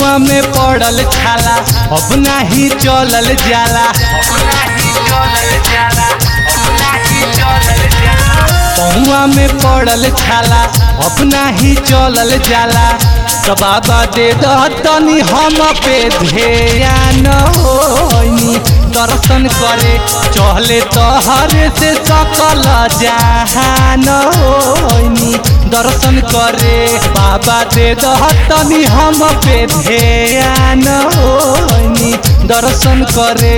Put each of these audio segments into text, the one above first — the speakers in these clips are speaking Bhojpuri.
पौआ में पड़ल छाला अब नाही चलल जाला पौआ में पड़ल छाला अब नाही चलल जाला तो बाबा दे दतनी हम पे ध्यान होनी दर्शन करे चले तहर से सकल जहान होनी दर्शन करे बाबा दे दतनी हम पे ध्यान होनी दर्शन करे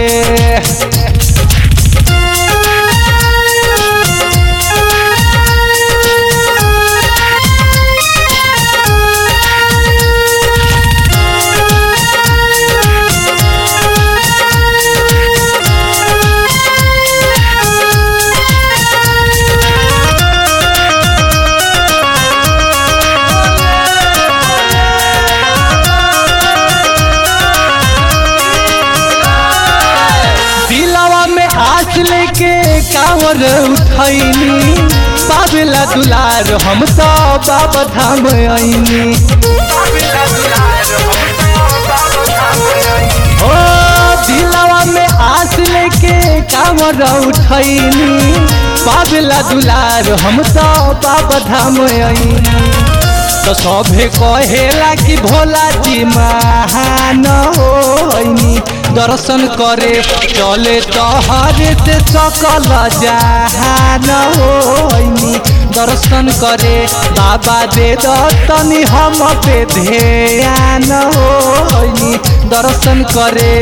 दिलवा में आस लेके कांवर उठैनी बाबला दुलार हम तो बाबा धाम आईनी ओ दिलवा में आस लेके कांवर उठैनी बाबला दुलार हम तो बाबा धाम आईनी तो सभे कहेला कि भोला जी महान होइनी दर्शन करे चले तहरे से सकल जहान होइनी दर्शन करे बाबा दे दतनी हम पे ध्यान होइनी दर्शन करे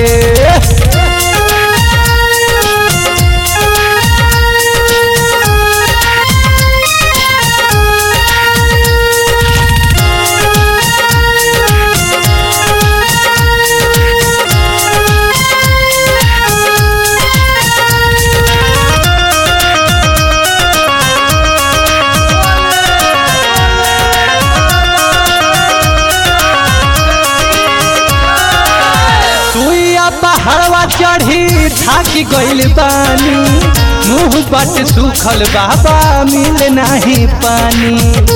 सुइया पहाड़वा चढ़ी ढाकी गइल बानी मुंह बट सुखल बाबा मिल नाही पानी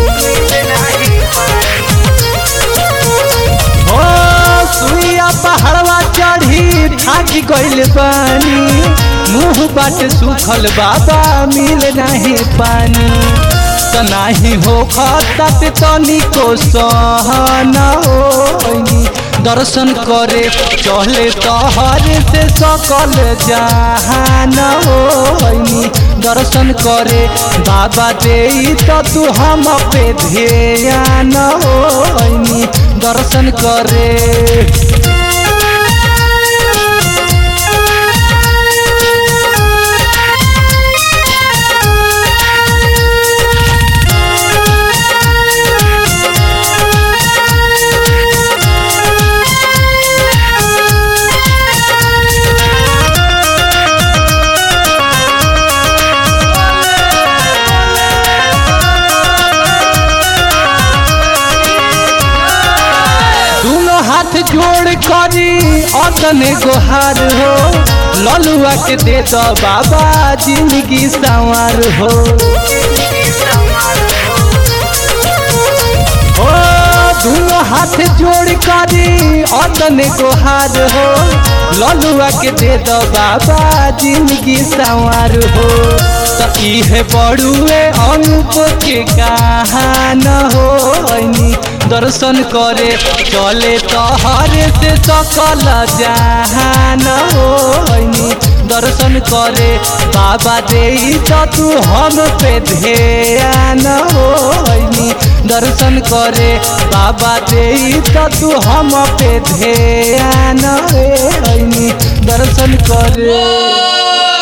ओ सुइया पहाड़वा चढ़ी ढाकी गइल बानी मुंह बट सुखल बाबा मिल नाही पानी त नाही हो खतत तनिको सहन होइनी दर्शन करे चले तहर से सकल जहान होइनी दर्शन करे बाबा दे तो तू हम पे ध्यान होइनी दर्शन करे दोनों हाथ जोड़ करी अतने गोहार हो ललुआ के दे दो बाबा जिंदगी संवार हो ओ दोनों हाथ जोड़ करी अतने गोहार हो ललुआ के दे दो बाबा जिंदगी संवार हो तो इहे बड़ुए अनूप के कहान हो दर्शन करे चले तहरे से सकल जहान होइनी दर्शन करे बाबा दे तो तू हम पे ध्यान होइनी दर्शन करे बाबा दे तो तू हम पे ध्यान होइनी दर्शन करे